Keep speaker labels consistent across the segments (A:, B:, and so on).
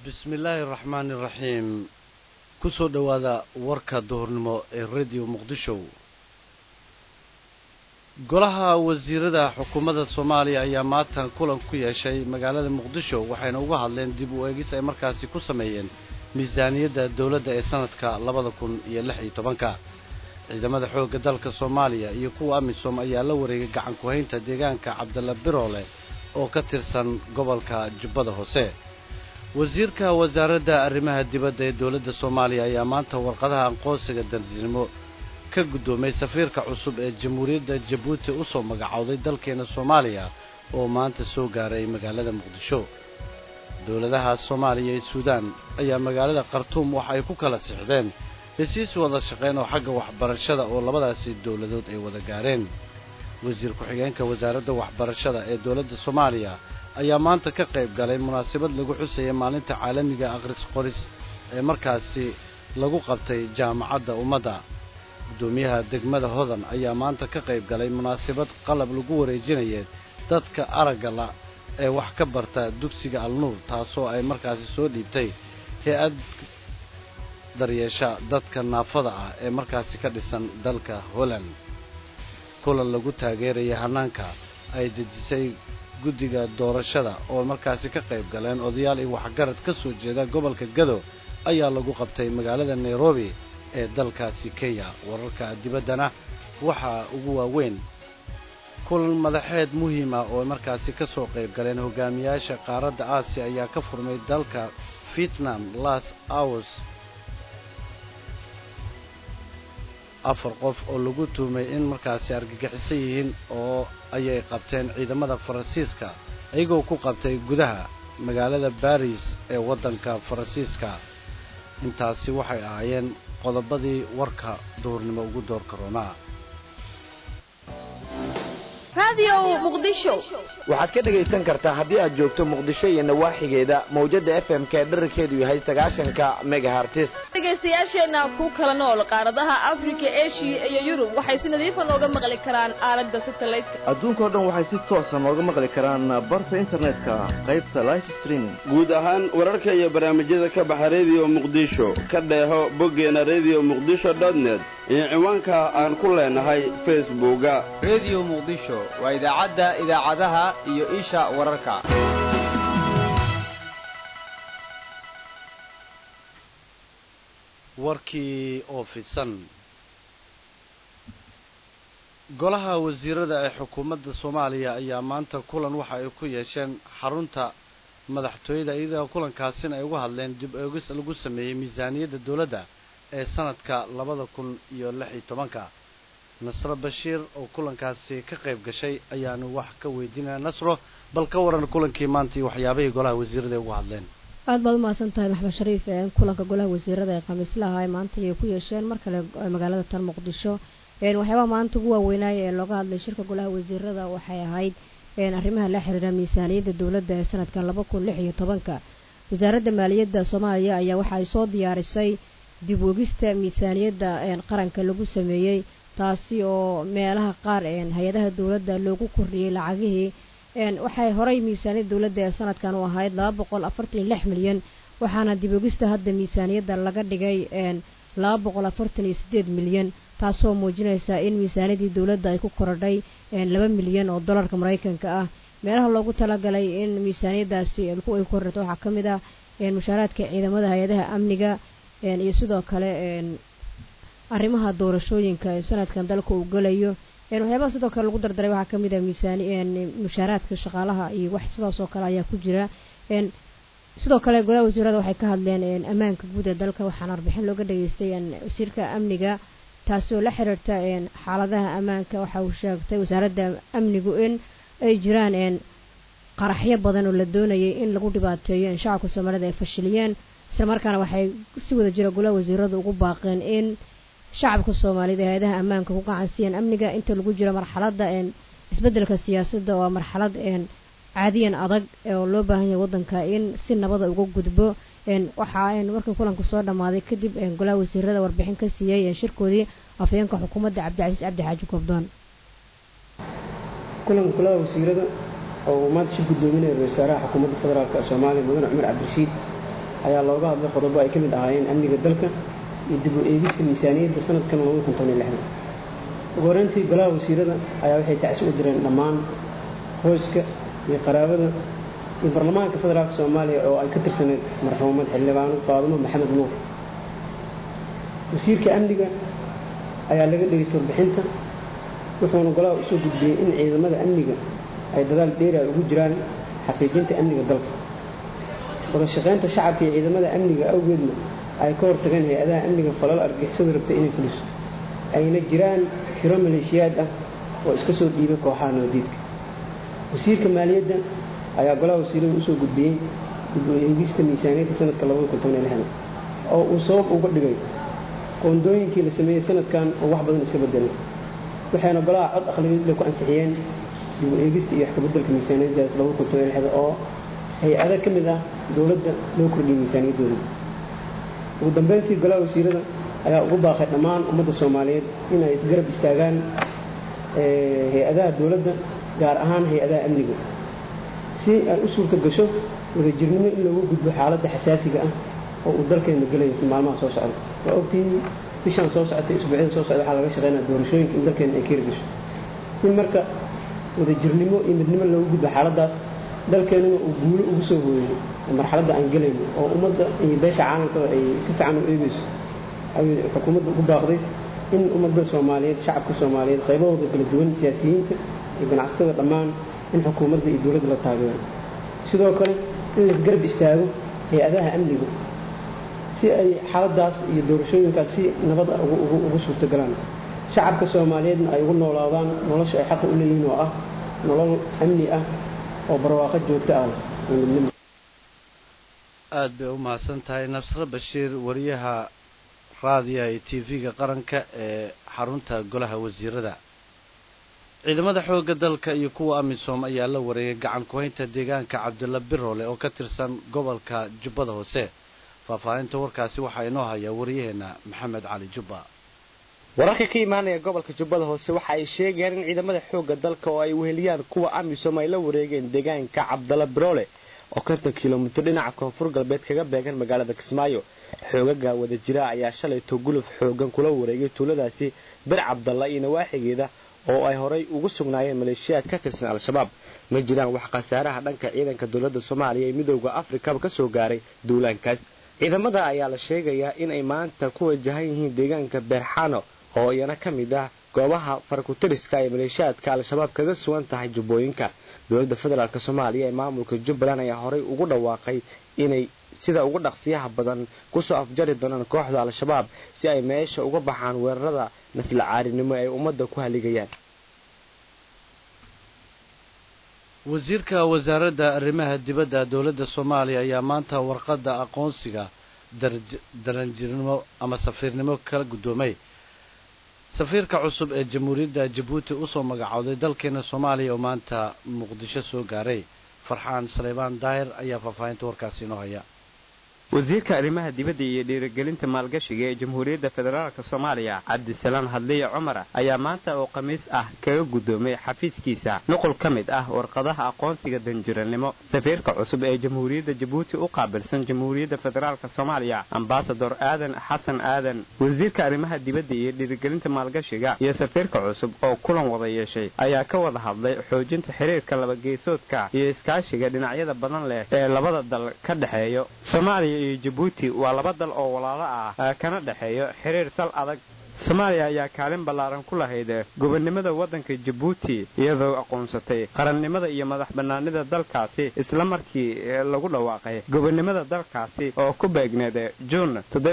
A: bismi illaahi araxmaani iraxiim ku soo dhowaada warka duhurnimo ee radio muqdisho golaha wasiirada xukuumadda soomaaliya ayaa maatan kulan ku yeeshay magaalada muqdisho waxayna uga hadleen dib u eegis ay markaasi ku sameeyeen miisaaniyadda dowladda ee sanadka labada kun iyo lix iyo tobanka ciidamada xoogga dalka soomaaliya iyo kuwa amisom ayaa la wareegay gacan ku-haynta deegaanka cabdalla biroole oo ka tirsan gobolka jubbada hoose wasiirka wasaaradda arrimaha dibadda ee dowladda soomaaliya ayaa maanta warqadaha aqoonsiga darjinimo ka guddoomay safiirka cusub ee jamhuuriyadda jabuuti u soo magacowday dalkeena soomaaliya oo maanta soo gaaray magaalada muqdisho dowladaha soomaaliya iyo suudaan ayaa magaalada khartuum waxa ay ku kala sixdeen hesiis wada shaqayn oo xagga waxbarashada oo labadaasi dowladood ay wada gaareen wasiir ku-xigeenka wasaaradda waxbarashada ee dowladda soomaaliya ayaa maanta ka qayb galay munaasabad lagu xusaya maalinta caalamiga akhris qoris ee markaasi lagu qabtay jaamacadda ummadda guddoomiyaha degmada hodan ayaa maanta ka qayb galay munaasabad qalab lagu wareejinaya dadka aragga la ee wax ka barta dugsiga alnuur taasoo ay markaasi soo dhiibtay hay-ad daryeesha dadka naafada ah ee markaasi ka dhisan dalka holland kulan lagu taageeraya hanaanka ay dejisay guddiga doorashada oo markaasi ka qayb galeen odayaal iyo waxgarad ka soo jeeda gobolka gado ayaa lagu qabtay magaalada nairobi ee dalkaasi kenya wararka dibaddana waxaa ugu waaweyn kulan madaxeed muhiim ah oo markaasi ka soo qayb galeen hogaamiyaasha qaaradda aasiya ayaa ka furmay dalka vietnam las hours afar qof oo lagu tuumay in markaasi argagixisan yihiin oo ayay qabteen ciidamada faransiiska iyagoo ku qabtay gudaha magaalada baris ee waddanka faransiiska intaasi waxay ahaayeen qodobadii warka duhurnimo ugu door karoonaa
B: waxaad ka dhegaysan kartaa haddii aad joogto muqdisho iyo nawaaxigeeda mawjadda f m k dherarkeedu yahay sagaashanka megahartis
C: dhegaystayaasheenna ku kala nool qaaradaha afrika eshiya iyo yurub waxay si nadiifa nooga maqli karaan aalada satelliteka
D: adduunkao dhan waxay si toosa nooga maqli karaan barta internetka qaybta life streaming
E: guud ahaan wararka iyo barnaamijyada ka baxa rediyo muqdisho ka dheeho boggeena rediyo muqdisho dotnet iyo ciwaanka aan ku leenahay facebooka
F: rediyo muqdisho waa idaacadda idaacadaha iyo isha wararka
A: warkii oo fidsan golaha wasiirada ee xukuumadda soomaaliya ayaa maanta kulan waxa ay ku yeesheen xarunta madaxtooyada iyadoo kulankaasina ay uga hadleen dib eegis lagu sameeyey miisaaniyadda dowladda ee sanadka labada kun iyo lix iyo tobanka nasro bashiir oo kulankaasi ka qayb gashay ayaanu wax ka weydiinaya nasro bal ka waran kulankii maanta iyo waxyaabahii golaha wasiirada ay uga hadleen
G: aad baad umahadsan tahay maxmed shariif kulanka golaha wasiirada ee khamiislaha ay maanta ay ku yeesheen mar kale magaalada tan muqdisho waxyaabaha maanta ugu waaweynaaye ee looga hadlay shirka golaha wasiirada waxay ahayd arrimaha la xiriira miisaaniyadda dowladda ee sanadkan laba kun lix iyo tobanka wasaaradda maaliyadda soomaaliya ayaa waxa ay soo diyaarisay dib wegista miisaaniyadda qaranka lagu sameeyey taasi oo meelaha qaar hay-adaha dowladda loogu kordhiyey lacagihii waxay horay miisaaniyadda dowladda ee sanadkan u ahayd laba boqol afartan iyo lix milyan waxaana dib ogista hadda miisaaniyadda laga dhigay laba boqol afartan iyo siddeed milyan taasoo muujinaysa in miisaaniyaddii dowladda ay ku korodhay laba milyan oo dollarka maraykanka ah meelaha loogu talagalay in miisaaniyaddaasi ay kororto waxaa ka mid ah mushaaraadka ciidamada hay-adaha amniga iyo sidoo kale arrimaha doorashooyinka ee sanadkan dalka uu gelayo waxyaabaha sidoo kale lagu dardaray waxaa kamid ah miisaani mushaaraadka shaqaalaha iyo wax sidaas oo kale ayaa ku jira sidoo kale golaha wasiirada waxay ka hadleen ammaanka guud ee dalka waxaana warbixin looga dhageystay wasiirka amniga taasi oo la xiriirta xaaladaha ammaanka waxa uu sheegtay wasaaradda amnigu in ay jiraan qaraxyo badan oo la doonayay in lagu dhibaateeyo shacabka soomaalida ay fashiliyeen islamarkaana waxay si wada jira golaha wasiirada ugu baaqeen in shacabka soomaaliyed ee hay-adaha ammaanka ku gacansiiyaan amniga inta lagu jiro marxaladda isbeddelka siyaasadda waa marxalad caadiyan adag oo loo baahan yahay waddanka in si nabada uga gudbo waxaa markii kulanku soo dhammaaday kadib golaha wasiirada warbixin ka siiyey shirkoodii afhayeenka xukuumadda cabdicasiis cabdi xaaji goobdoon
H: kulanka golaha wasiirada oo uu maanta shir gudoominaya ra-isul wasaaraha xukuumadda federaalk soomaaliya mudane cumar cabdirashiid ayaa looga hadlay qodobo ay ka mid ahaayeen amniga dalka iyo dib u eegista miisaaniyadda sanadkan labada kun toban iyo lixdan ugu horeyntii golaha wasiirada ayaa waxay tacsi u direen dhammaan qoyska iyo qaraabada iyo baarlamaanka federaalka soomaaliya oo ay ka tirsaneyd marxuumad xildhibaano faadumo maxamed nuur wasiirka amniga ayaa laga dhegaystay warbixinta wuxuuna golaha usoo gudbiyey in ciidamada amniga ay dadaal dheeri ay ugu jiraan xaqiijinta amniga dalka wada shaqaynta shacabka iyo ciidamada amniga awgeedna ay ka hortageen hay-adaha amniga falal argixisada rabta inay fuliso ayna jiraan tiro maleeshiyaad ah oo iska soo dhiibay kooxaha nabadiidka wasiirka maaliyadda ayaa golaha wasiirada usoo gudbiyey dib u eegista miisaaniyadda sanadka labada kun toban iyo lixdan oo uu sabab uga dhigay qoondooyinkii la sameeyey sanadkan oo wax badan iska bedelay waxayna golaha cod aqlabiyadle ku ansixiyeen dib u eegista iyo wax kabeddelka miisaaniyadda labada kun toban iyo lixdan oo hay-ada ka mid ah dowladda loo kordhiyey miisaaniyaddooda ugu dambeyntii golaha wasiirada ayaa ugu baaqay dhammaan ummadda soomaaliyeed in ay isgarab istaagaan hay-adaha dowladda gaar ahaan hay-adaha amniga si ay u suurto gasho wadajirnimo in loogu gudbo xaaladda xasaasiga ah oo uu dalkeena gelaya si maalmaha soo socda waa ogtihiin bishaan soo socotay isbuucyada soo socda waxaa laga shaqeynaya doorashooyinka in dalkeena ay keeri gasho si marka wadajirnimo iyo midnimo loogu gudbo xaaladdaas dalkeenuna uu guulo ugu soo hooyey marxaladda aan gelayno oo ummadda iyo beesha caalamkaba ay si fiican u eegeyso ayuu xukuumadda ugu baaqday in ummadda soomaaliyeed shacabka soomaaliyeed qaybahooda kala duwan siyaasiyiinta iyo ganacsatada dhammaan in xukuumadda iyo dowladda la taageero sidoo kale in la garab istaago hay-adaha amniga si ay xaaladaas iyo doorashooyinkaas si nabad ah ugu suurtogalaan shacabka soomaaliyeedna ay ugu noolaadaan nolosha ay xaqa u leeyihiin oo ah nolol amni ah oo barwaaqo joogto ah midnimo
A: aad bay u mahadsan tahay nabsre bashiir wariyaha raadiyaha iyo t v-ga qaranka ee xarunta golaha wasiirada ciidamada xoogga dalka iyo kuwa amisom ayaa la wareegay gacan ku-haynta deegaanka cabdilla biroole oo ka tirsan gobolka jubbada hoose faahfaahinta warkaasi waxaa inoo hayaa waryaheena maxamed cali jubba
I: wararka ka imaanaya gobolka jubbada hoose waxa ay sheegayaan in ciidamada xoogga dalka oo ay weheliyaan kuwa amisom ay la wareegeen deegaanka cabdalla biroole oo konton kilomitir dhinaca koonfur galbeed kaga beegan magaalada kismaayo xoogaga wada jira ayaa shalayto guluf xoogan kula wareegay tuuladaasi bir cabdalla iyo nawaaxigeeda oo ay horay ugu sugnaayeen maleeshiyaad ka tirsan al-shabaab ma jiraan wax khasaaraha dhanka ciidanka dowladda soomaaliya ee midooda afrikaba ka soo gaaray duulaankaas ciidamada ayaa la sheegayaa inay maanta ku wajahan yihiin deegaanka beerxano oo iyana ka mid ah goobaha farakutiriska ay maleeshiyaadka al-shabaab kaga sugan tahay jubbooyinka dowladda federaalk soomaaliya ee maamulka jubbaland ayaa horay ugu dhawaaqay inay sida ugu dhaqsiyaha badan kusoo afjari doonaan kooxda al-shabaab si ay meesha uga baxaan weerarada naflacaarinimo ay ummadda ku haligayaan
A: wasiirka wasaaradda arrimaha dibadda dowladda soomaaliya ayaa maanta warqadda aqoonsiga daranjirnimo ama safiirnimo kala guddoomay safiirka cusub ee jamhuuriyadda jabuuti usoo magacowday dalkeena soomaaliya oo maanta muqdisho soo gaaray farxaan saleybaan daahir ayaa faahfaahinta warkaasi inoo haya
J: wasiirka arrimaha dibadda iyo dhiirigelinta maalgashiga ee jamhuuriyadda federaalka soomaaliya cabdisalaam hadliye cumar ayaa maanta oo khamiis ah kaga guddoomay xafiiskiisa nuqul ka mid ah warqadaha aqoonsiga danjirannimo safiirka cusub ee jamhuuriyadda jabuuti u qaabilsan jamhuuriyadda federaalka soomaaliya ambasador aadan xasan aadan wasiirka arrimaha dibadda iyo dhiirigelinta maalgashiga iyo safiirka cusub oo kulan wada yeeshay ayaa ka wada hadlay xoojinta xiriirka labageesoodka iyo iskaashiga dhinacyada badan leh ee labada dal ka dhexeeyo soomaaliya iyo jabuuti waa laba dal oo walaalo ah kana dhexeeyo xiriir sal adag soomaaliya ayaa kaalin ballaaran ku lahayd gobonnimada waddanka jabuuti iyadoo aqoonsatay qarannimada iyo madax bannaanida dalkaasi isla markii lagu dhawaaqay gobonnimada dalkaasi oo ku beegneed juun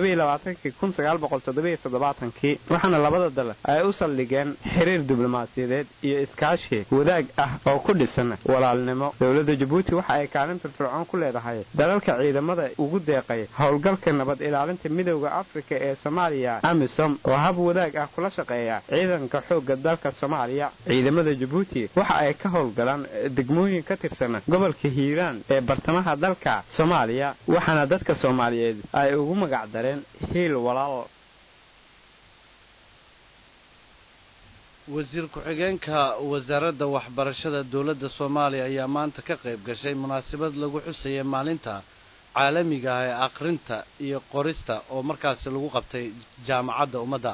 J: kii waxaana labada dal ay u saldhigeen xiriir diblomaasiyadeed iyo iskaashi wadaag ah oo ku dhisan walaalnimo dowladda jabuuti waxa ay kaalin firfircoon ku leedahay dalalka ciidamada ugu deeqay howlgalka nabad ilaalinta midooda afrika ee soomaaliya amisom oo hab wadaag ah kula shaqeeya ciidanka xoogga dalka soomaaliya ciidamada jabuuti waxa ay ka howlgalaan degmooyin ka tirsan gobolka hiiraan ee bartamaha dalka soomaaliya waxaana dadka soomaaliyeed ay ugu magac dareen hiil walaal
A: wasiir ku-xigeenka wasaaradda waxbarashada dowladda soomaaliya ayaa maanta ka qayb gashay munaasabad lagu xusayay maalinta caalamiga ah ee akhrinta iyo qorista oo markaasi lagu qabtay jaamacadda ummadda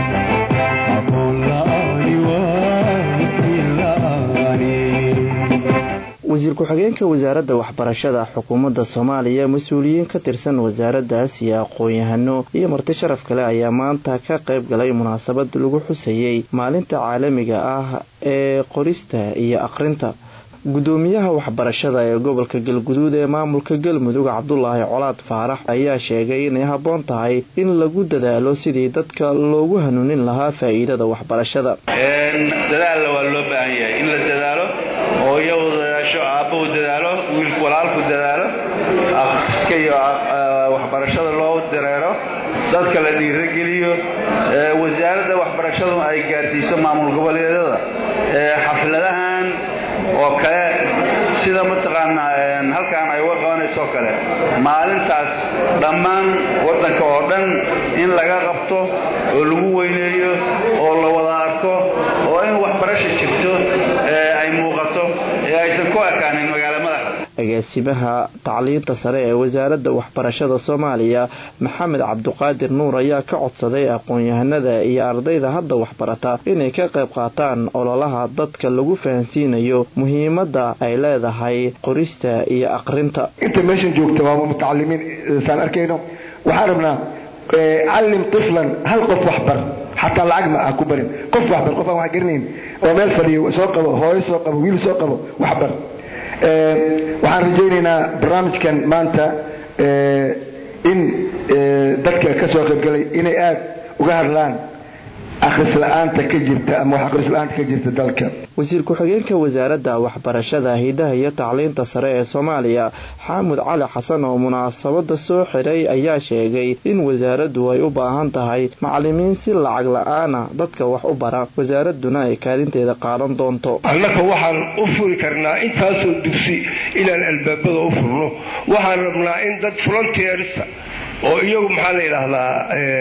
K: wasiir ku-xigeenka wasaaradda waxbarashada xukuumadda soomaaliya mas-uuliyiin ka tirsan wasaaraddaas iyo aqoon-yahano iyo marti sharaf kale ayaa maanta ka qayb galay munaasabad lagu xusayey maalinta caalamiga ah ee qorista iyo akhrinta gudoomiyaha waxbarashada ee gobolka galguduud ee maamulka galmudug cabdulaahi colaad faarax ayaa sheegay inay habboon tahay in lagu dadaalo sidii dadka loogu hanuunin lahaa faa'iidada waxbarashada
L: dadaalna waa loo baahan yahay in la dadaalo oo iyagu dadaasho aabbahu dadaalo wiilku walaalku dadaalo akhriska iyo waxbarashada loo dareero dadka la dhiirogeliyo wasaaradda waxbarashadu ay gaarsiiso maamul goboleedyada xafladahan oo kale sida mataqaanaa halkaan ay uga qabanayso oo kale maalintaas dhammaan waddanka oo dhan in laga qabto oo lagu weyneeyo oo la wada arko oo in waxbarasha jirto ay muuqato ee aysan ku ekaanin magaala madaxa
K: agaasimaha tacliinta sare ee wasaaradda waxbarashada soomaaliya maxamed cabduqaadir nuur ayaa ka codsaday aqoon-yahanada iyo ardayda hadda waxbarata inay ka qayb qaataan ololaha dadka lagu fahansiinayo muhiimadda ay leedahay qorista iyo aqrinta
M: inta meeshan joogta waa mutacalimiin saan arkayno waxaan rabnaa callim tiflan hal qof waxbar xataa lacag ma ah ku barin qof waxbar qof aan wax garanayn oo meel fadhiyo soo qabo hooyo soo qabo wiil soo qabo waxbar waxaan rajaynaynaa barnaamijkan maanta in dadka ka soo qaybgalay inay aada uga hadlaan akhris la-aanta ka jirta ama wax akhris la-aanta ka jirta dalka
K: wasiir ku-xigeenka wasaaradda waxbarashada hidaha iyo tacliinta sare ee soomaaliya xaamud cali xasan oo munaasabada soo xiray ayaa sheegay in wasaaraddu ay u baahan tahay macalimiin si lacag la-aana dadka wax u bara wasaaradduna ay kaalinteeda qaadan doonto
N: annaka waxaan u furi karnaa intaasoo dugsi inaan albaabada u furno waxaan rabnaa in dad volunteersa oo iyagu maxaa la yidhaahdaa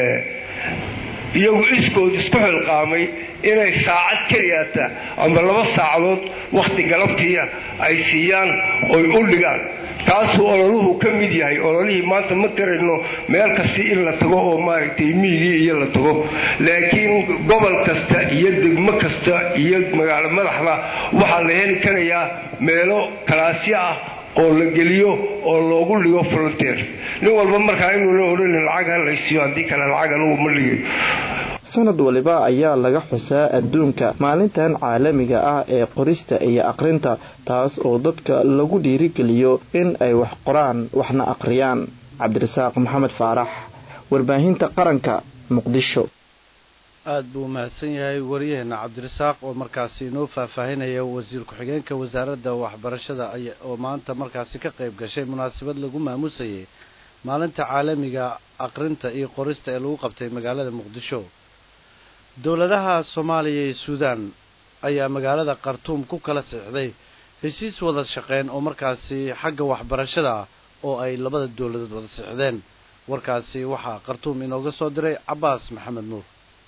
N: iyagu iskood isku xilqaamay inay saacad keliyaata ama laba saacadood wakhti galabtiya ay siiyaan oy u dhigaan taasuu ololuhu ka mid yahay ololihii maanta ma garayno meel kasta in la tago oo maaragtay miigii iyo la tago laakiin gobol kasta iyo degmo kasta iyo magaalo madaxda waxaa la heli karayaa meelo kalaasyo ah oo la geliyo oo loogu dhigo volunteers nin walba markaa inuuna odhanin lacag ha laysiiyo haddii kale lacag anugu ma dhigayo
K: sanad waliba ayaa laga xusaa adduunka maalintan caalamiga ah ee qorista iyo aqrinta taas oo dadka lagu dhiirigeliyo in ay wax qoraan waxna aqriyaan cabdirasaaq maxamed faarax warbaahinta qaranka muqdisho
A: aad buu umahadsan yahay wariyaheena cabdirasaaq oo markaasi inoo faahfaahinaya wasiir ku-xigeenka wasaaradda waxbarashada oo maanta markaasi ka qayb gashay munaasabad lagu maamusayay maalinta caalamiga aqrinta iyo qorista ee lagu qabtay magaalada muqdisho dowladaha soomaaliya iyo suudaan ayaa magaalada khartuum ku kala sixday heshiis wada shaqeyn oo markaasi xagga waxbarashada ah oo ay labada dowladood wada sixdeen warkaasi waxaa khartuum inooga soo diray cabaas maxamed nuur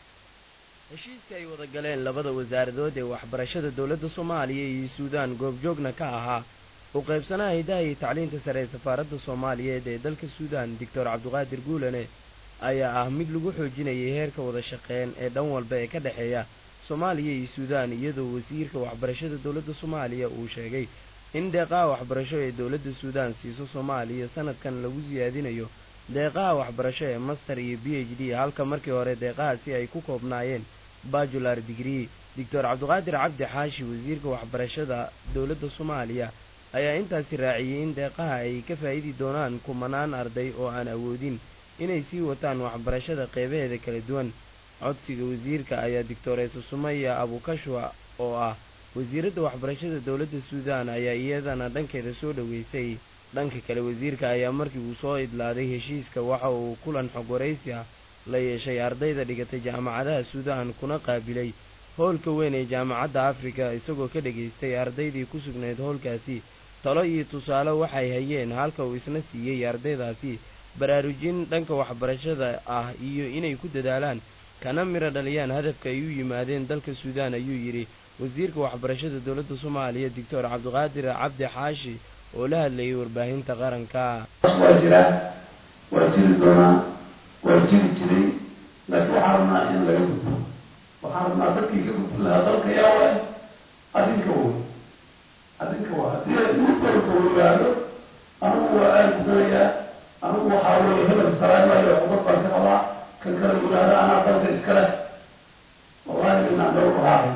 O: heshiiska ay wada galeen labada wasaaradood ee waxbarashada dowladda soomaaliya iyo suudaan goobjoogna ka ahaa u qaybsanaha hidaha iyo tacliinta sare ee safaaradda soomaaliyeed ee dalka suudaan doctor cabdiqaadir guulane ayaa ah mid lagu xoojinayay heerka wada shaqeyn ee dhan walba ee ka dhexeeya soomaaliya iyo suudaan iyadoo wasiirka waxbarashada dowladda soomaaliya uu sheegay in deeqaha waxbarasho ee dowladda suudaan siiso soomaaliya sanadkan lagu siyaadinayo deeqaha waxbarasho ee master iyo b h d halka markii hore deeqahaasi ay ku koobnaayeen bajular digree doctor cabdiqaadir cabdi xaashi wasiirka waxbarashada dowladda soomaaliya ayaa intaasi raaciyey in deeqaha ay ka faa'idi doonaan kumanaan arday oo aan awoodin inay sii wataan waxbarashada qeybaheeda kala duwan codsiga wasiirka ayaa doctoreesa sumaya abukashwa oo ah wasiiradda waxbarashada dowladda suudaan ayaa iyadana dhankeeda soo dhoweysay dhanka kale wasiirka ayaa markii uu soo idlaaday heshiiska waxa uu kulan xog waraysi ah la yeeshay ardayda dhigatay jaamacadaha suudaan kuna qaabilay howlka weyn ee jaamacadda afrika isagoo ka dhegaystay ardaydii ku sugnayd howlkaasi talo iyo tusaale waxay hayeen halka uu isna siiyey ardaydaasi baraarujin dhanka waxbarashada ah iyo inay ku dadaalaan kana miro dhaliyaan hadafka ay u yimaadeen dalka suudaan ayuu yidhi wasiirka waxbarashada dowladda soomaaliya doctor cabdiqaadir cabdi xaashi oo la hadlayay warbaahinta qaranka
P: waa jiraa waa jiri doonaa waa jiri jiray laakiin waxaan rabnaa in laga gudbo waxaan rabnaa dadkii ka gudbin lahaa dalka yaa waay adinka wey adinka waa haddii mid walba uu yihaahdo anigu waa aan gudanayaa anigu waxaa weeye hebel saraaymaayo cubad baan ka qabaa kan kale yihaahdo anaa dalka iskale wallahi inaan dhow raacay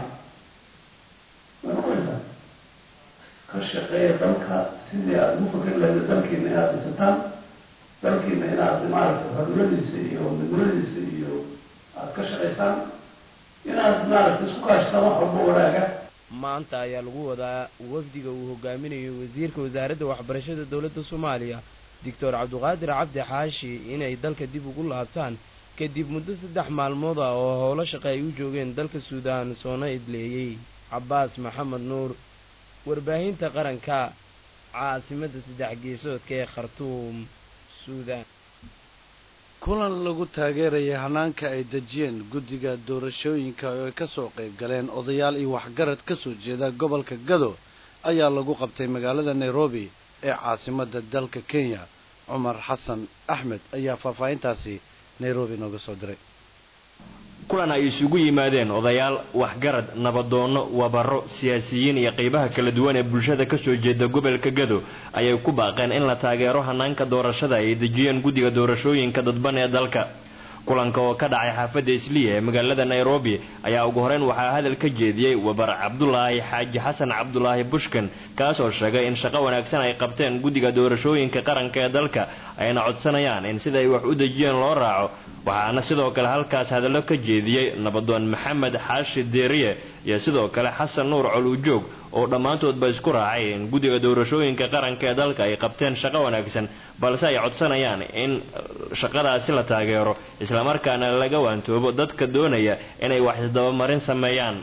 P: manuqaysa ka shaqeeya dalka sidii aada ugu fakeri lahayd dalkiina inaad dhisataan dalkiina inaad maaragtay xornimadiisa iyo midnimadiisa iyo aada ka shaqaysaan inaad maaragtay isku kaashataan wax walba wanaaga
O: maanta ayaa lagu wadaa wafdiga uu hogaaminayo wasiirka wasaaradda waxbarashada dowladda soomaaliya doctor cabdiqaadir cabdi xaashi inay dalka dib ugu laabtaan kadib muddo saddex maalmood ah oo howlo shaqe ay u joogeen dalka suudaan soona idleeyey cabbaas maxamed nuur warbaahinta qaranka caasimadda saddex geesoodka ee khartuum suudaan
A: kulan lagu taageeraya hanaanka ay dejiyeen guddiga doorashooyinka oo ay ka soo qayb galeen odayaal iyo waxgarad ka soo jeeda gobolka gado ayaa lagu qabtay magaalada nairobi ee caasimadda dalka kenya cumar xasan axmed ayaa faahfaahintaasi nairobi nooga soo diray
Q: kulan ay isugu yimaadeen odayaal waxgarad nabadoonno wabaro siyaasiyiin iyo qaybaha kala duwan ee bulshada kasoo jeeda gobolka gado ayay ku baaqeen in la taageero hanaanka doorashada ay dejiyeen guddiga doorashooyinka dadban ee dalka kulanka oo ka dhacay xaafadda isliya ee magaalada nairobi ayaa ugu horeyn waxaa hadal ka jeediyey wabar cabdulaahi xaaji xasan cabdulaahi bushkan kaas oo sheegay in shaqo wanaagsan ay qabteen guddiga doorashooyinka qaranka ee dalka ayna codsanayaan in sida ay wax u dejiyeen loo raaco waxaana sidoo kale halkaas hadallo ka jeediyey nabadoon maxamed xaashi deeriye iyo sidoo kale xasan nuur coluujoog oo dhammaantoodba isku raacay in guddiga doorashooyinka qaranka ee dalka ay qabteen shaqo wanaagsan balse ay codsanayaan in shaqadaasi la taageero islamarkaana laga waantoobo dadka doonaya inay wax isdabamarin sameeyaan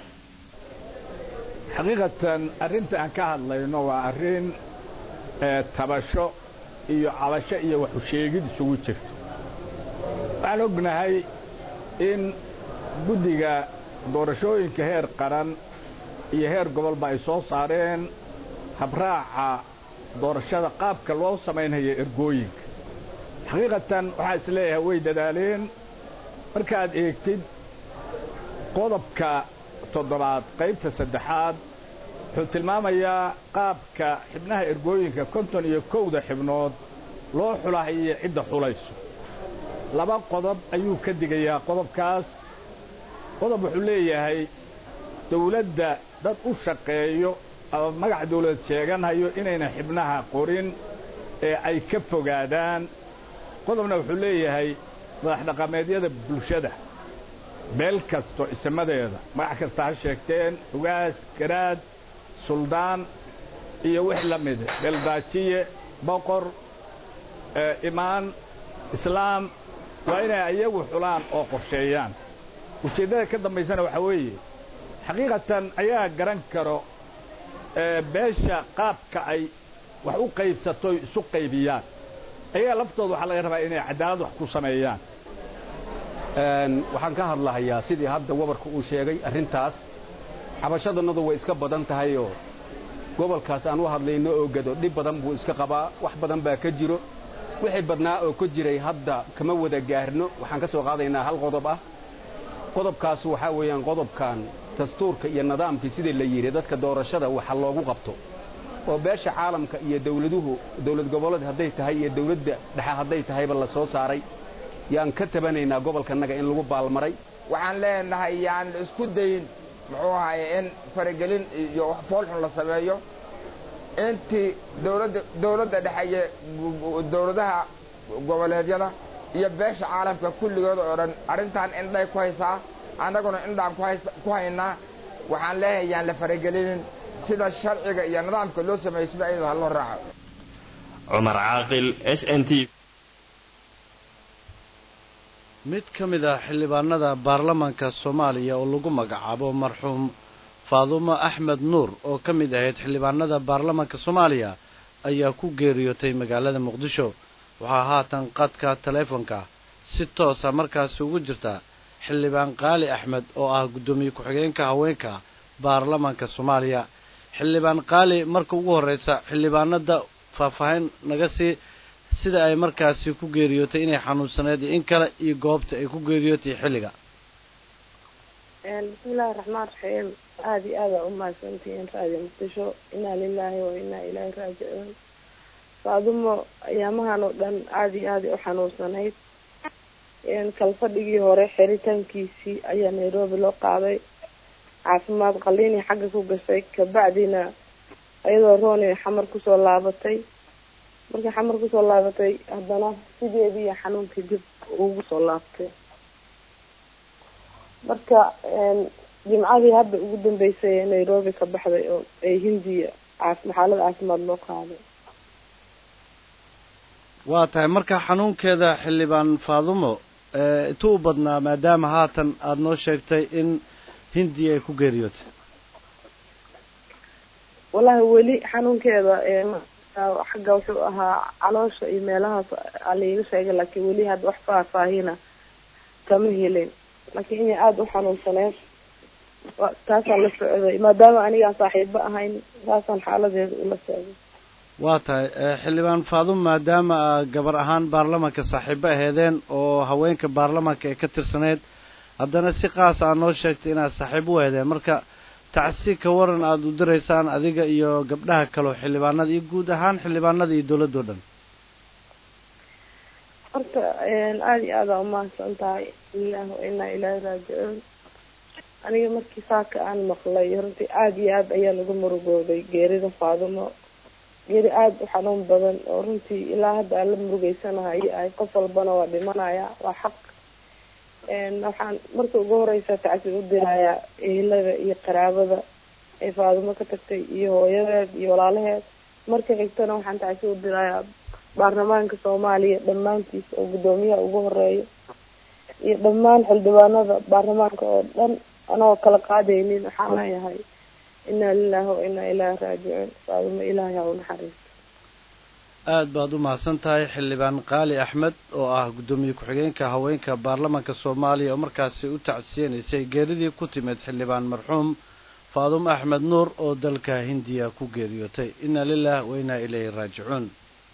R: xaqiiqatan arrinta aan ka hadlayno waa arrin tabasho iyo cabasho iyo waxu sheegid isugu jirto waxaan ognahay in guddiga doorashooyinka heer qaran iyo heer gobolba ay soo saareen habraaca doorashada qaabka loo samaynaya ergooyinka xaqiiqatan waxaa is leeyahay way dadaaleen markaad eegtid qodobka toddobaad qaybta saddexaad wuxuu tilmaamayaa qaabka xibnaha ergooyinka konton iyo kowda xibnood loo xulahayo cidda xulayso laba qodob ayuu ka digayaa qodobkaas qodob wuxuu leeyahay dawladda dad u shaqeeyo ama magac dawlad sheeganhayo inayna xibnaha qorin ee ay ka fogaadaan qodobna wuxuu leeyahay madax dhaqameedyada bulshada meel kasto ismadeeda magac kasta ha sheegteen ugaas garaad suldaan iyo wix la mida beeldaajiye boqor imaan islaam waa inay iyagu xulaan oo qorsheeyaan ujeeddada ka dambaysana waxaa weeye xaqiiqatan ayaa garan karo beesha qaabka ay wax u qaybsatoy isu qaybiyaan ayaga laftooda waxaa laga rabaa inay cadaalad wax ku sameeyaan
S: waxaan ka hadlahayaa sidii hadda wabarka uu sheegay arrintaas cabashadannadu way iska badan tahayoo gobolkaas aan u hadlayno oo gado dhib badan buu iska qabaa wax badan baa ka jiro wixii badnaa oo ka jiray hadda kama wada gaarno waxaan ka soo qaadaynaa hal qodob ah qodobkaas waxaa weeyaan qodobkan dastuurka iyo nidaamkii sidii la yidhi dadka doorashada waxa loogu qabto oo beesha caalamka iyo dawladuhu dawlad goboleed hadday tahay iyo dawladda dhexe hadday tahayba la soo saaray yaan ka tabanaynaa gobolkanaga in lagu baalmaray
T: waxaan leenahay yaan la isku dayin muxuu ahaye in faragelin iyo wax foolxun la sameeyo intii dawladda dawladda dhexe iyo dawladaha goboleedyada iyo beesha caalamka kulligood oo dhan arrintan indhay ku haysaa annaguna indhaan ku haynaa waxaan leeyahay yaan la faragelinin sida sharciga iyo nidaamka loo sameeyo sida iyadoo ha loo raaco
Q: cumar caaqil s n t
A: mid ka mid ah xildhibaanada baarlamaanka soomaaliya oo lagu magacaabo marxuum faadumo axmed nuur oo ka mid ahayd xildhibaanada baarlamaanka soomaaliya ayaa ku geeriyootay magaalada muqdisho waxaa haatan qadka taleefonka si toosa markaasi ugu jirta xildhibaan qaali axmed oo ah guddoomiye ku-xigeenka haweenka baarlamaanka soomaaliya xildhibaan qaali marka ugu horreysa xildhibaanada faahfaahin naga sii sida ay markaasi ku geeriyootay inay xanuunsaneed iyo in kale iyo goobta ay ku geeriyootay xilliga
U: bismillahi raxmaan raxiim aada iyo aada u mahadsantihiin raadiyo muqdisho inaa lilaahi wa inaa ilaahi raajicuun faadumo ayaamahan oo dhan aada iyo aada u xanuunsanayd kalfadhigii hore xiritaankiisii ayaa nairobi loo qaaday caafimaad qaliinii xagga ku gashay kabacdina iyadoo rooni xamar kusoo laabatay markii xamar kusoo laabatay haddana sideedii iyo xanuunkii dib ugu soo laabtay marka jimcadii hadda ugu dambeysay ee nairobi ka baxday oo ay hindiya xaalad caafimaad loo qaaday
A: waa tahay marka xanuunkeeda xildhibaan faadumo intuu u badnaa maadaama haatan aada noo sheegtay in hindiya ay ku geeriyootay
U: wallahi weli xanuunkeeda xagga wuxuu ahaa caloosha iyo meelahaas aliiga sheegay laakiin weli hadda wax faahfaahina kama helin laakiin inay aada u xanuunsaneed taasaan la socday maadaama anigaan saaxiibo ahayn taasaan xaaladeeda ula socday
A: waa tahay xildhibaan faadum maadaama gabar ahaan baarlamanka saaxiibo aheedeen oo haweenka baarlamanka ee ka tirsaneyd haddana si qaas aa noo sheegtay inaad saaxiibo u aheedeen marka tacsi ka waran aada u diraysaan adiga iyo gabdhaha kaleo xildhibaanada iyo guud ahaan xildhibaanada iyo dowladoo dhan
U: horta aada iyo aada umahadsan tahay ilaah wa inaa ilaahi raajicuun aniga markii saaka aan maqlay runtii aada iyo aada ayaan uga murugooday geerida faadumo geeri aada u xanuun badan oo runtii ilaa hadda aan la murugeysanahay ay qof walbana waa dhimanaya waa xaq waxaan marka ugu horeysa tacsi u dirayaa ehelada iyo qaraabada ay faadumo ka tagtay iyo hooyadeed iyo walaalaheed marka xigtana waxaan tacsi u dirayaa baarlamaanka soomaaliya dhammaantiis oo guddoomiyaha ugu horeeyo iyo dhammaan xildhibaanada baarlamaanka oo dhan anagoo kala qaadaynin waxaan leeyahay inaa lilahi wa inaa ilaahi raajicuun faadumo ilaahay ha u naxariisto
A: aada baad u mahadsan tahay xildhibaan qaali axmed oo ah guddoomiye ku-xigeenka haweenka baarlamanka soomaaliya oo markaasi u tacsiyanaysay geeridii ku timid xildhibaan marxuum faadumo axmed nuur oo dalka hindiya ku geeriyootay inaa lilah wa inaa ilayhi raajicuun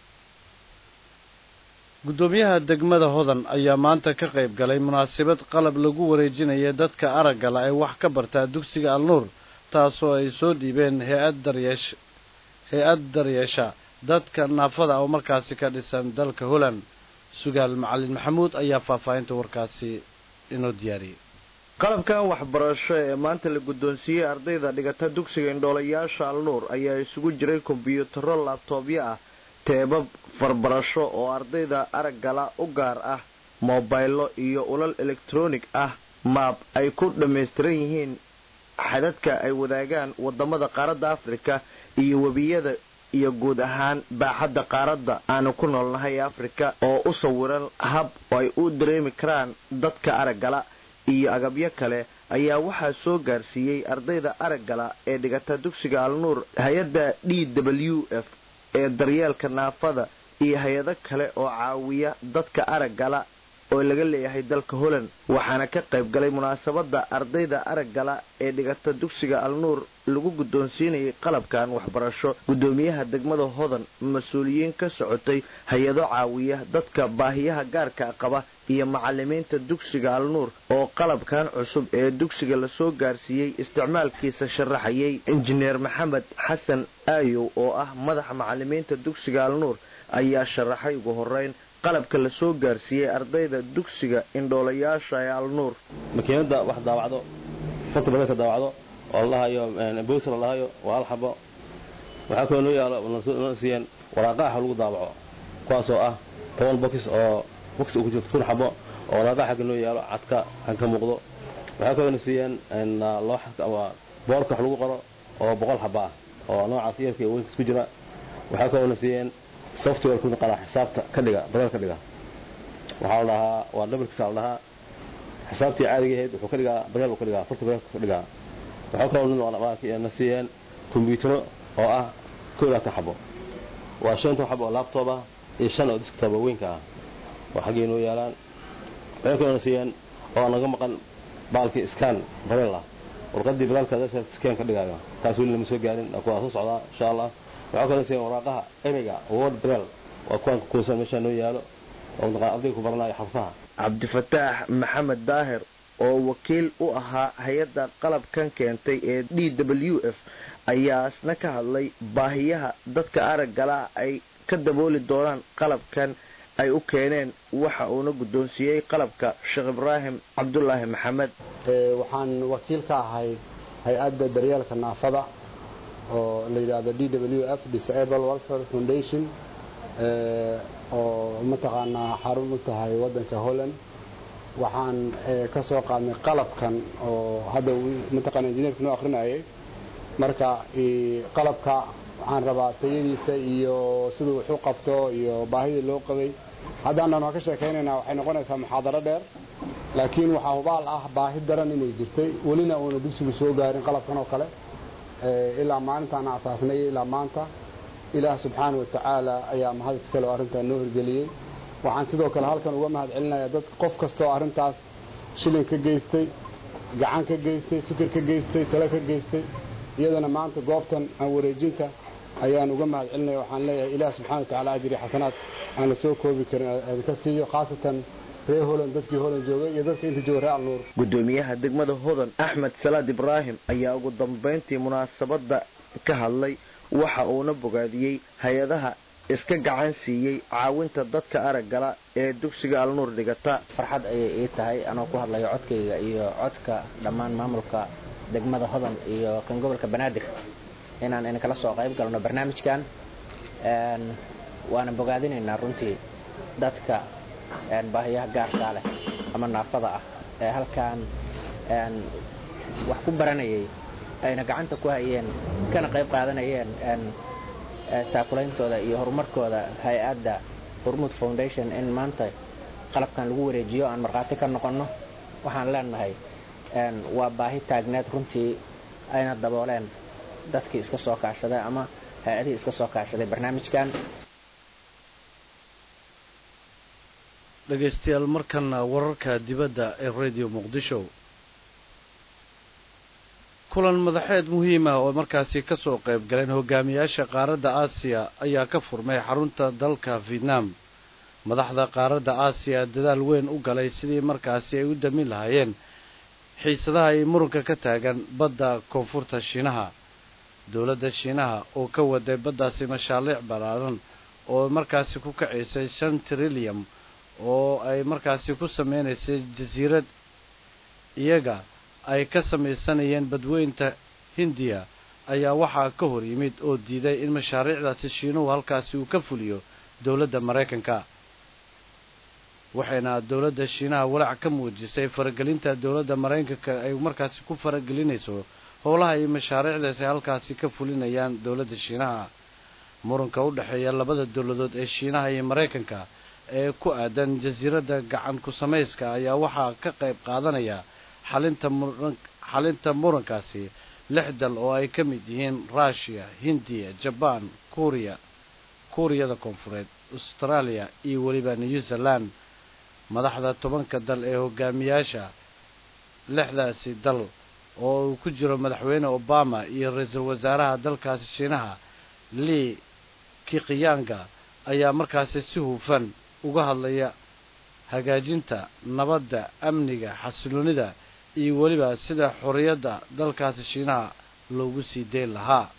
A: guddoomiyaha degmada hodan ayaa maanta ka qayb galay munaasabad qalab lagu wareejinaya dadka araggala ee wax ka bartaa dugsiga alnuur taasoo ay soo dhiibeen hay-ad daryeesh hay-ad daryeesha dadka naafada oo markaasi ka dhisan dalka holland sugaal macalin maxamuud ayaa faahfaahinta warkaasi inoo diyaariyey
K: qalabkan waxbarasho ee maanta la guddoonsiiyey ardayda dhigata dugsiga indhoolayaasha alnuur ayaa isugu jiray kombyuutaro laabtoobyo ah teebab farbarasho oo ardayda araggala u gaar ah moobaylo iyo ulal elektroonig ah maab ay ku dhammaystiran yihiin xadadka ay wadaagaan waddamada qaaradda afrika iyo webiyada iyo guud ahaan baaxadda qaaradda aanu ku noolnahay ee afrika oo u sawiran hab oo ay u dareemi karaan dadka araggala iyo agabyo kale ayaa waxaa soo gaarsiiyey ardayda araggala ee dhigata dugsiga alnuur hay-adda d w f ee daryeelka naafada iyo hay-ado kale oo caawiya dadka araggala oo laga leeyahay dalka holland waxaana ka qayb galay munaasabadda ardayda araggala ee dhigata dugsiga alnuur lagu guddoonsiinayay qalabkan waxbarasho guddoomiyaha degmada hodan mas-uuliyiin ka socotay hay-ado caawiya dadka baahiyaha gaarka qaba iyo macalimiinta dugsiga alnuur oo qalabkan cusub ee dugsiga lasoo gaarsiiyey isticmaalkiisa sharaxayay injineer maxamed xasan aayow oo ah madaxa macalimiinta dugsiga alnuur ayaa sharaxay ugu horeyn qalabka lasoo gaarsiiyey ardayda dugsiga indhoolayaasha ee alnuur
V: makiinada wax daawacdo farta badanka daawacdo oo la dhahayo bowser la dhahayo waa al xabo waxaa kaloo noo yaalo noo siiyeen waraaqaha lagu daawaco kuwaasoo ah toban box oo box ku jirto kun xabo oo waraaqaha xagga noo yaalo cadka xagga ka muuqdo waxaa kaloo na siiyeen looxa ama boorka wax lagu qoro oo boqol xaba ah oo noocaas yarka iyo weynka isku jira waxaa kaloo na siiyeen software ku naqana xisaabta ka dhiga badal ka dhiga waxaa la dhahaa waa dhabarkiisa la dhahaa xisaabtii caadiga ahayd wuxuu ka dhigaa badal ka dhigaa farta badal ka dhigaa waxaa kaloo na siiyeen kombiyuutaro oo ah koo laatan xabo waa shanta xabo oo laptop ah iyo shan oo desktop oo weynka ah oo xaggii noo yaalaan waxay kaloo na siiyeen oo naga maqan baalkii scan badal ah warqadii badalka scan ka dhigaayo taas weli lama soo gaarin kuwaa soo socdaa insha allah waxaa kaloo siiyeen waraaqaha ereyga word brail waa kuwaan kukuusan meeshaa noo yaalo oo mataqaan ardayga ku baranayo xarfaha
K: cabdifataax maxamed daahir oo wakiil u ahaa hay-adda qalabkan keentay ee d w f ayaa isna ka hadlay baahiyaha dadka araggala ay ka dabooli doonaan qalabkan ay u keeneen waxa uuna guddoonsiiyey qalabka sheekh ibraahim cabdulaahi maxamed
B: waxaan wakiil ka ahay hay-adda daryeelka naafada oo la yidhaahdo d w f disable welfare foundation oo mataqaanaa xarun u tahay waddanka holland waxaan ka soo qaadnay qalabkan oo hadda mataqaana injineerka noo akrinayay marka qalabka waxaan rabaa tayadiisa iyo siduu wax u qabto iyo baahidii loo qabay haddaanan waa ka sheekaynaynaa waxay noqonaysaa muxaadaro dheer laakiin waxaa hubaal ah baahi daran inay jirtay welina uuna dugsigu soo gaarin qalabkan oo kale ilaa maalintaan asaasnay ilaa maanta ilaah subxaana watacaala ayaa mahad iskale oo arrintaa noo hirgeliyey waxaan sidoo kale halkan uga mahad celinayaa dad qof kastaoo arrintaas shilin ka geystay gacan ka geystay fikir ka geystay tale ka geystay iyadana maanta goobtan aan wareejinta ayaan uga mahad celinaya waxaan leeyahay ilaah subxana watacala ajri xasanaad aan la soo koobi karin ka siiyo khaasatan reer holand dadkii holand joogay iyo dadka inta jooga reer alnuur
K: gudoomiyaha degmada hodan axmed salaad ibraahim ayaa ugu dambayntii munaasabadda ka hadlay waxa uuna bogaadiyey hay-adaha iska gacan siiyey caawinta dadka araggala ee dugsiga alnuur dhigata
C: farxad ayay ii tahay anoo ku hadlayo codkayga iyo codka dhammaan maamulka degmada hodan iyo kan gobolka banaadir inaan idinkala soo qayb galno barnaamijkan waana bogaadinaynaa runtii dadka baahiyaha gaarkaa leh ama naafada ah ee halkan wax ku baranayay ayna gacanta ku hayeen kana qayb qaadanayeen taakulaintooda iyo horumarkooda hay-adda hormuud foundation in maanta qalabkan lagu wareejiyo aan markhaati ka noqonno waxaan leenahay waa baahi taagneed runtii ayna dabooleen dadkii iska soo kaashaday ama hay-adihii iska soo kaashaday barnaamijkan
A: dhegaystayaal markana wararka dibadda ee radio muqdisho kulan madaxeed muhiim ah oo markaasi ka soo qayb galeen hogaamiyaasha qaaradda aasiya ayaa ka furmay xarunta dalka vietnam madaxda qaaradda aasiya dadaal weyn u galay sidii markaasi ay u damin lahaayeen xiisadaha ay muranka ka taagan badda koonfurta shiinaha dowladda shiinaha oo ka waday baddaasi mashaariic ballaaran oo markaasi ku kacaysay shan trilyan oo ay markaasi ku sameynaysay jasiirad iyaga ay ka samaysanayeen badweynta hindiya ayaa waxaa ka hor yimid oo diiday in mashaariicdaasi shiinuhu halkaasi uu ka fuliyo dowladda maraykanka waxayna dowladda shiinaha walaac ka muujisay faragelinta dowladda maraykanka ay markaasi ku faragelinayso howlaha iyo mashaariicdaasi halkaasi ka fulinayaan dowladda shiinaha muranka u dhexeeya labada dowladood ee shiinaha iyo maraykanka ee ku aadan jasiiradda gacan ku samayska ayaa waxaa ka qayb qaadanaya xalinta muran xalinta murankaasi lix dal oo ay ka mid yihiin ruushiya hindiya jabaan kuuriya kuuriyada koonfureed austraaliya iyo weliba new zealand madaxda tobanka dal ee hogaamiyaasha lixdaasi dal oo uu ku jiro madaxweyne obama iyo ra-iisul wasaaraha dalkaasi shiinaha lii kikiyanga ayaa markaasi si hufan uga hadlaya hagaajinta nabadda amniga xasiloonida iyo weliba sida xorriyadda dalkaasi shiinaha loogu sii dayn lahaa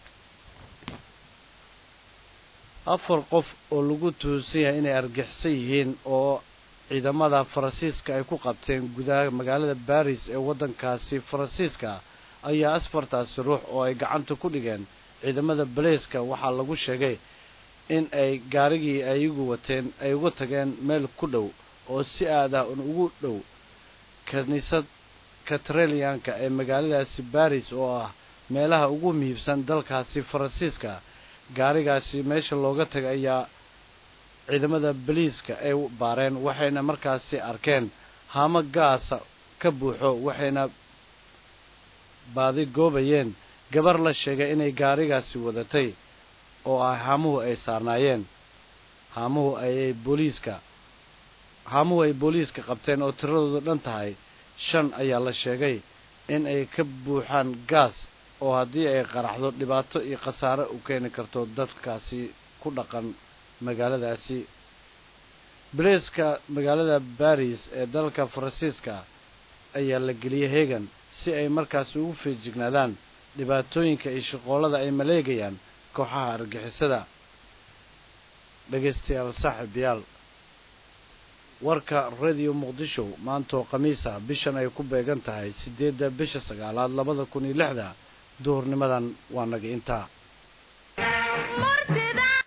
A: afar qof oo lagu tuhunsan yahay inay argixsan yihiin oo ciidamada faransiiska ay ku qabteen gudaha magaalada baris ee waddankaasi faransiiska ayaa asfartaasi ruux oo ay gacanta ku dhigeen ciidamada baleyska waxaa lagu sheegay in ay gaarigii ay igu wateen ay uga tageen meel ku dhow oo si aada un ugu dhow kiniisad katreliyanka ee magaaladaasi baris oo ah meelaha ugu muhiibsan dalkaasi faransiiska gaarigaasi meesha looga tagay ayaa ciidamada baliiska ay baareen waxayna markaasi arkeen haamo gaasa ka buuxo waxayna baadi goobayeen gabar la sheegay inay gaarigaasi wadatay oo ah haamuhu ay saarnaayeen haamuhu ayay booliiska haamuhu ay booliiska qabteen oo tiradoodu dhan tahay shan ayaa la sheegay in ay ka buuxaan gaas oo haddii ay qaraxdo dhibaato iyo khasaare u keeni karto dadkaasi ku dhaqan magaaladaasi bilayska magaalada baris ee dalka faransiiska ayaa la geliyey hegan si ay markaasi ugu feejignaadaan dhibaatooyinka iyo shaqoolada ay maleegayaan kooxaha argixisada dhegaystayaal saaxiibayaal warka radio muqdisho maantaoo khamiisa bishan ay ku beegan tahay siddeedda bisha sagaalaad labada kun iyo lixda duhurnimadan waa naga intaa